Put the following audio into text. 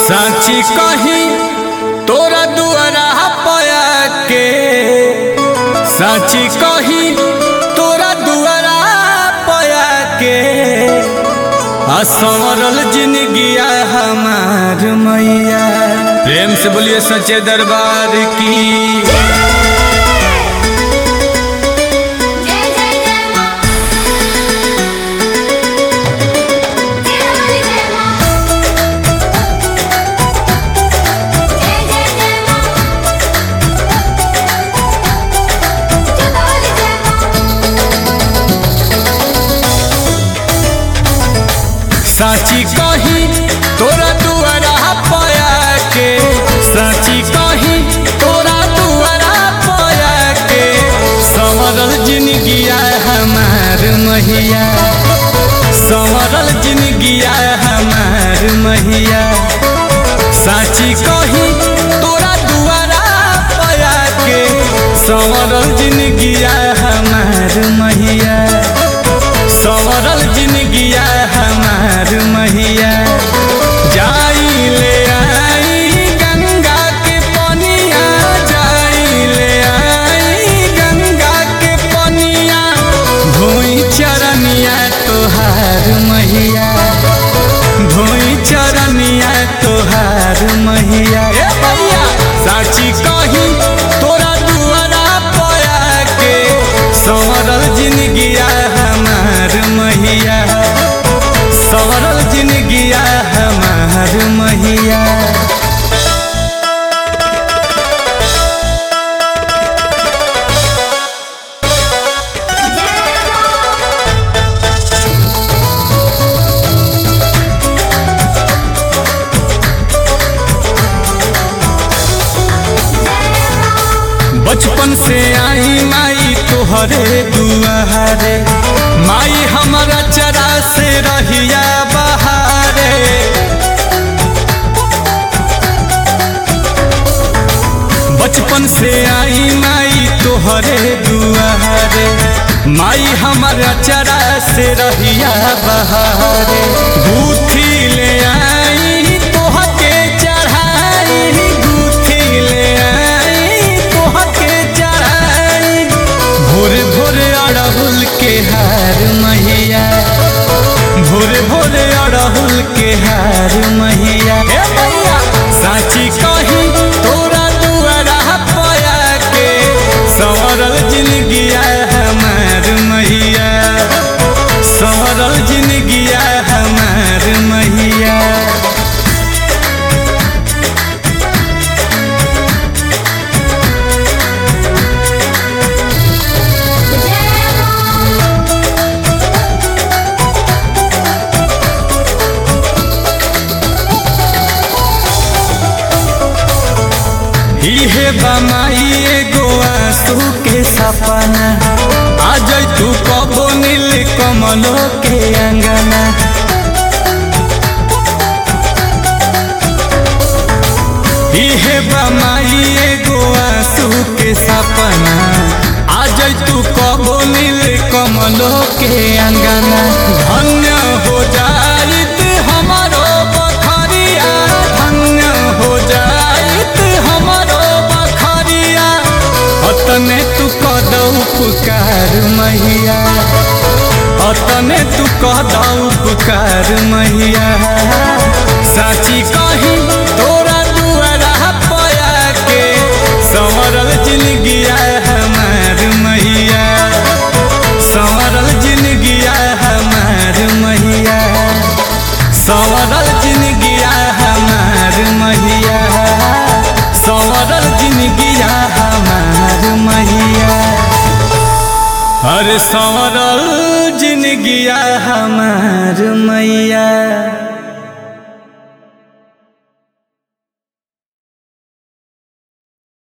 साची कही तोरा दुआरा पया के साची कही तोरा दुआरा पया के आ संवरल जिंदगिया हमार मैया प्रेम से बोलिए सच्चे दरबार की जय जय जय मां जय हरि जय मां जय जय जय मां जय हरि जय मां साची कही तोरा दुआरा पया के साची कही तोरा दुआरा पया के संवरल जिंदगिया हमार मैया संवरल जिंदगिया हमार मैया साची कही तोरा दुआरा पया के संवरल जिंदगिया हमार मैया संवरल जिंदगिया हमार मैया जाई ले आई गंगा के पनिया जाई ले आई गंगा के पनिया धोई चरनिया तोहार मैया धोई चरनिया तोहार मैया ए भैया साची कही तोरा दुआरा पया के संवरल जिंदगिया हमार मैया संवरल जिंदगिया हमार मैया बचपन से आई माई तोहरे दुआरे माई हमारा चरा से रहिया बहारे बचपन से आई माई तोहरे दुआरे माई हमारा चरा से रहिया बहारे गुथी ले आई तोहके चढ़ाई गुथी ले आई तोहके चढ़ाई भोर भोर अड़हुल के हार मैया भोर भोर अड़हुल के हार मैया हे मैया साची कही तोरा दुआरा पया के संवरल जिंदगिया हमार मैया संवरल जिंदगिया हमार मैया जय मां इहे बमाई एगो आंसू के सपना आज तू कबो नील कमलो के अंगना इहे बमाई एगो आंसू के सपना आज तू कबो नील कमलो के अंगना धन्य हो जाइत हमारो बखरिया धन्य हो जाइत हमारो बखरिया अतने तू कदौ पुकार मैया अतने तू कदौ पुकार मैया साची कही तोरा दुआरा पया के संवरल जिंदगिया हमार मैया संवरल जिंदगिया हमार मैया संवरल जिंदगिया हमार मैया संवरल जिंदगिया हमार मैया अरे संवरल जिंदगिया हमार मैया